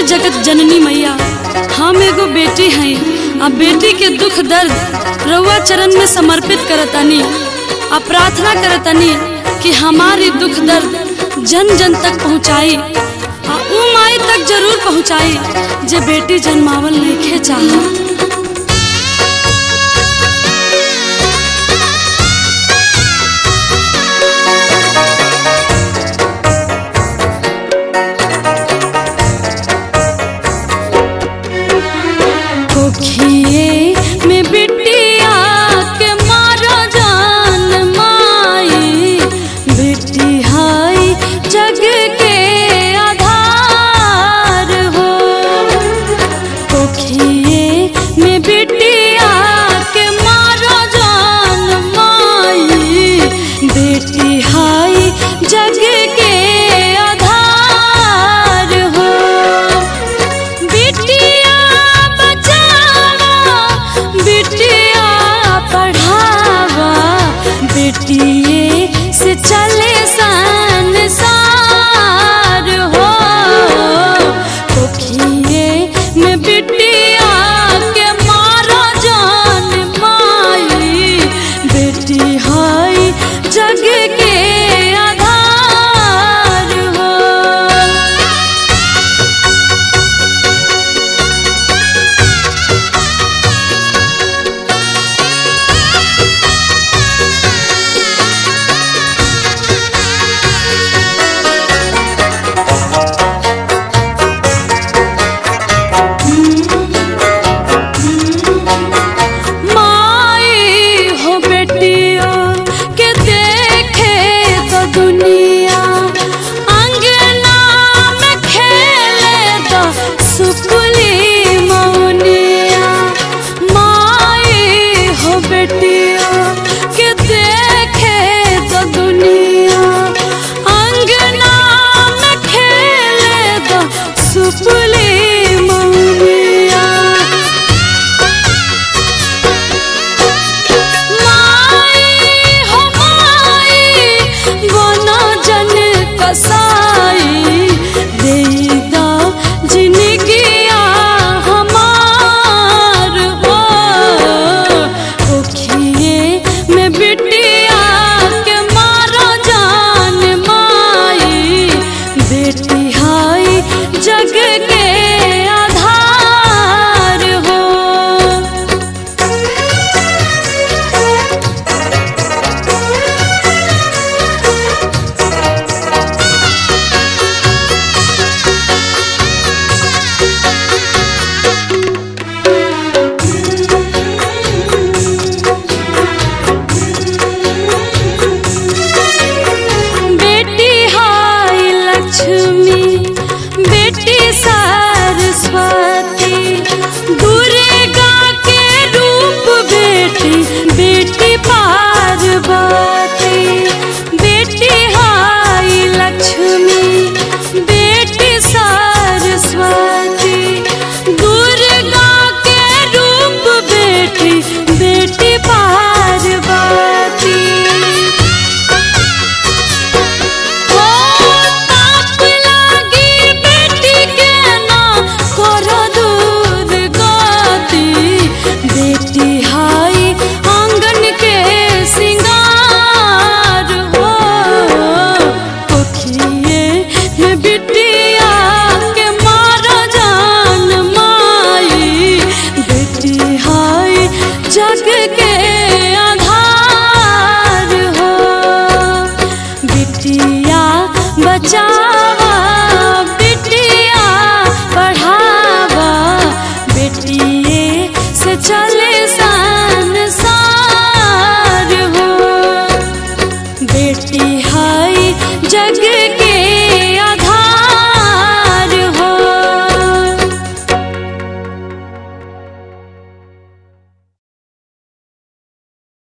जगत जननी मैया हम एगो बेटी हई आ बेटी के दुख दर्द रउआ चरण में समर्पित करतनी आ प्रार्थना करतनी कि हमारी दुख दर्द जन जन तक पहुँचाई आ ऊ माई तक जरूर पहुँचाई जे बेटी जन्मावल नइखे चाहत कोखिए में बिटिया के मारा जान माई बेटी हाई जग के आधार हो कोखिए में बिटिया के मारा जान माई बेटी हाई जग के आधार हो बिटिया बचावा बिटिया पढ़ावा बेटिए से चले संसार हो कोखिए में बिटिया के मारा जान माई बेटी हाई जग के आधार हो माई हो बेटिया के देखे तो दुनिया अंगना में खेले तो सुपुली मौनिया माई हो बेटिया के देखे तो दुनिया अंगना में खेले तो सुपुली मौनिया माई हो माई बना जन कसाई देदा जिनगिया हमार हो ओखिए में बिटिया के मारा जान माई बेटी हाई जग के आधार हो बेटी हाय लक्ष्मी बेटी सरस्वती दुर्गा के रूप बेटी बेटी पार्वती बेटी हाय लक्ष्मी बेटी सरस्वती दुर्गा के रूप बेटी बेटी पार्वती हो ताप लागी बेटी के ना करो दूध गाती बेटी हाई आंगन के सिंगार हो कोखिए में बिटिया के मारा जान माई बेटी हाई जग के आधार हो बिटिया बचावा